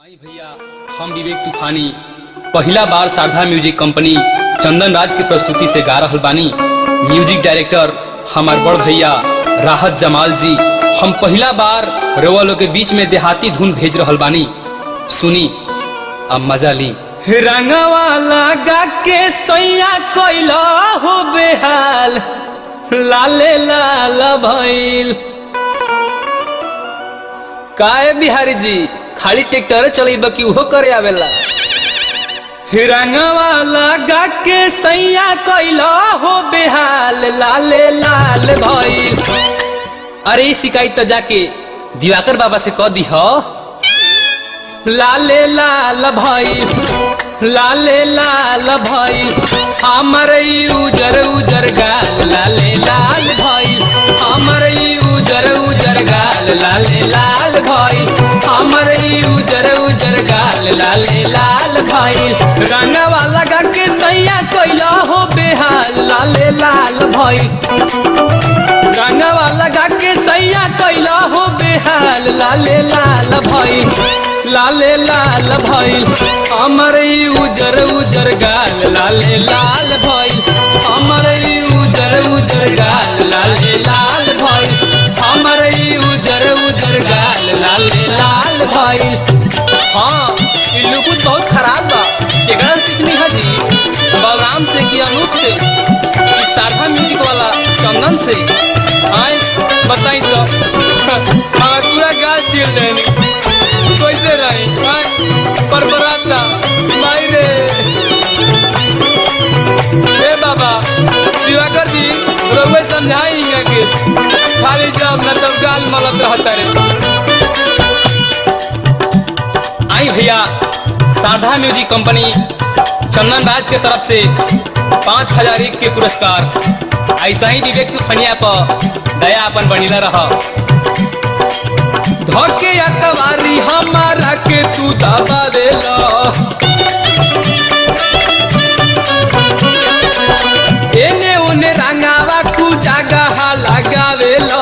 आई भैया हम विवेक तूफानी पहिला बार शारदा म्यूजिक कंपनी चंदन राज के प्रस्तुति से गा रहल बानी म्यूजिक डायरेक्टर हमार बड़ भैया राहत जमाल जी हम पहिला बार रउआ लोग के बीच में देहाती धुन भेज रहल बानी सुनी अब मजा ली रंगवा लगा के सैया कोइला हो बेहाल लाले लाल भइल काहे बिहारी जी खाली ट्रैक्टर चलेब कि उहो करे आवेला रंगवा लगा के सैया कैला हो बेहाल लाले लाल भइल अरे ई शिकायत तो जाके दिवाकर बाबा से कह दी लाले लाल भइल लाले लाल भइल हमर ई उजर उजर गाल लाले लाल भइल हमर ई उजर उजर गाल लाले लाल भइल हमर ई उजर उजर गाल लाले लाल भइल रंगवा लगा के सैया कैला हो बेहाल लाले लाल भइल रंगवा लगा के सैया कैला हो बेहाल लाले लाल भइल लाले लाल भइल हमर ई उजर उजर गाल लाले लाल भइल हमर ई उजर उजर गाल लाले लाल भइल हमर ई उजर उजर गाल लाले लाल भइल हाँ ई लुकुत बहुत खराब बा केकरा सीखनी है जी बलराम से कि अनूप से कि शारदा म्यूजिक वाला चंदन से आए बताई तो हमार पूरा गाल चीर देनी कैसे रही आए पर बराता माई रे हे बाबा दिवाकर जी रउए समझाई हिंगा के खाली जब न तब गाल मलत रहता रे आई भैया सारधा म्यूजिक कंपनी चंदन राज के तरफ से पाँच हजार एक के पुरस्कार ऐसा ही विवेक तूफनिया पर दया अपन बनीला रहा धोके या कवारी हमारा के तू दबा देला एने ओने रंगावा कु जगह लगावेला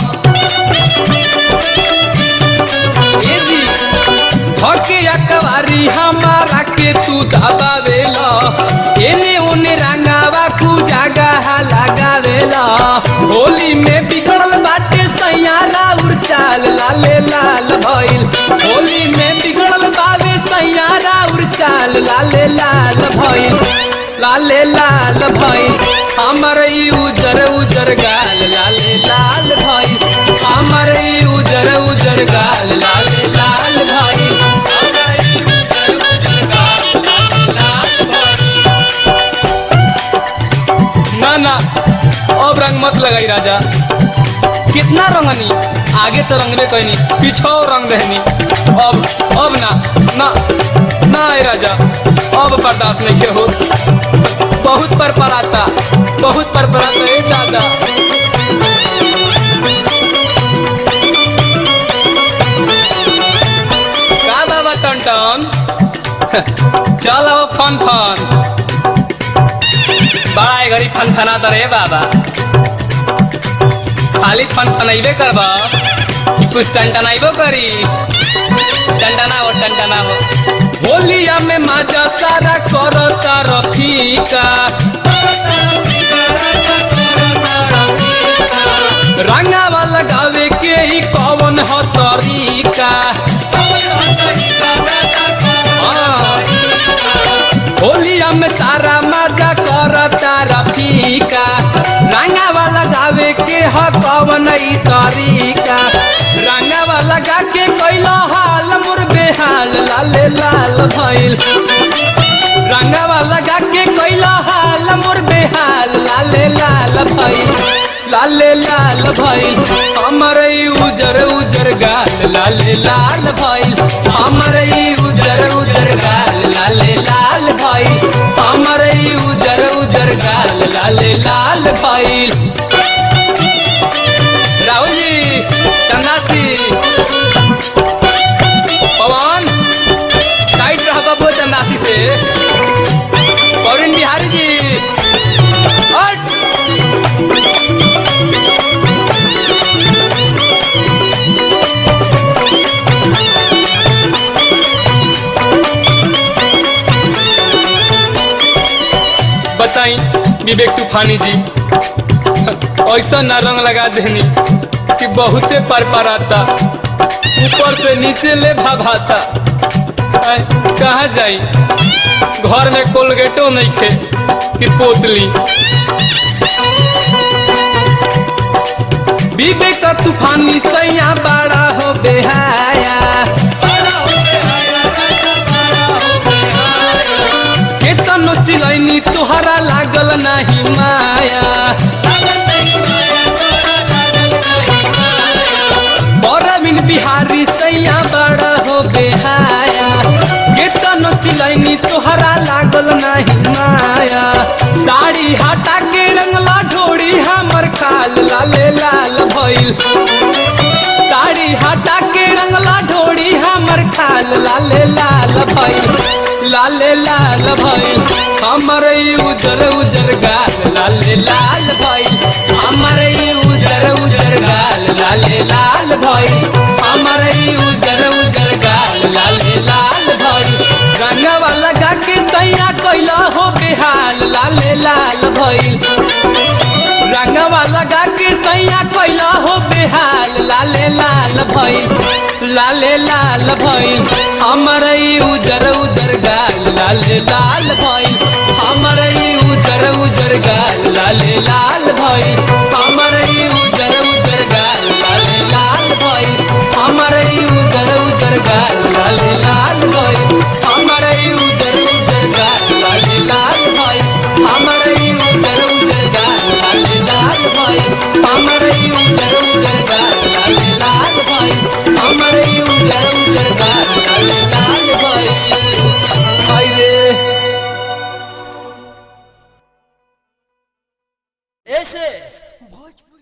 ए जी धोके या कवारी हमारा के तू दबावेला एने ओने रंगावा कु जगह लगावेला होली में बिगड़ल बाटे सैयारा उड़चाल लाले लाल भइल होली में बिगड़ल बावे सैयारा उड़चाल लाले लाल भइल लाले लाल भइल हमर ई उजर उजर गाल लाले लाल भइल हमर ई उजर उजर गाल लाले लाल भइल हमर ई उजर उजर गाल लाले लाल भइल। ना ना अब रंग मत लगाई राजा कितना रंगनी आगे तो रंगबे कैनी पीछो रंग देनी अब अब ना ना ना ए राजा अब बर्दाश्त नहीं के हो बहुत पर पराता बहुत पर पराता ए दादा का बाबा टन टन चल आओ फन फन बड़ा ए घड़ी फन फनाता रे बाबा खाली फन फनैबे करबा कि कुछ टनटनाइबो करी टनटनाओ टनटनाओ होलिया में मजा सारा करता रफीका रंगावा लगावे के ही कौन ह तरीका हाँ। होलिया में सारा मजा करता रफीका रंगावा लगावे के ह कवन ई तरीका रंगावा लगा के कैला हाल मोर बेहाल लाले लाल भइल रंगावा लगा के कैला हाल मोर बेहाल लाले लाल भइल लाले लाल भइल हमर ई उजर उजर गाल लाले लाल भइल हमर ई उजर उजर गाल लाले लाल भइल हमर ई उजर उजर गाल लाले लाल भइल राहुल जी चंदासी पवन साइड रह बबुआ चंदासी से पौरिन बिहारी जी हट विवेक तूफानी जी ऐसा ना रंग लगा देनी कि बहुते पर पर आता ऊपर से नीचे ले भाभाता आय, कहाँ जाई घर में कोलगेटो नहीं खे कि पोतली विवेक तूफानी सैया बड़ा हो बेहाया केतनो चिलैनी तोहरा लागल नाही माया बरमिन बिहारी सैया बड़ा हो बेहाया केतनो चिलैनी तोहरा लागल नाही माया साड़ी हटा के रंगला ढोड़ी हमर खाल लाले लाल भइल साड़ी हटा के रंगला ढोड़ी हमर खाल लाले लाल भइल लाले लाल भइल हमर ई उजर उजर गाल लाले लाल भइल हमर ई उजर उजर गाल लाले लाल भइल हमर ई उजर उजर गाल लाले लाल भइल रंगवा लगा के सैया कैला हो बेहाल लाले लाल भइल रंगवा लगा के सैया कैला हो बेहाल लाले लाल भइल लाले लाल भइल हमर ई उजर उजर गाल लाले लाल भइल हमर ई उजर उजर गाल लाले लाल भइल हमर ई उजर उजर गाल लाले लाल भइल हमर ई उजर उजर गाल लाले लाल भइल हमर ई उजर उजर गाल लाले लाल भइल हमर ई उजर उजर गाल लाले लाल भइल हमर ई उजर उजर गाल लाले लाल भइल हमर ई उजर उजर गाल लाले लाल भइल हाय रे ऐसे भोजपुरी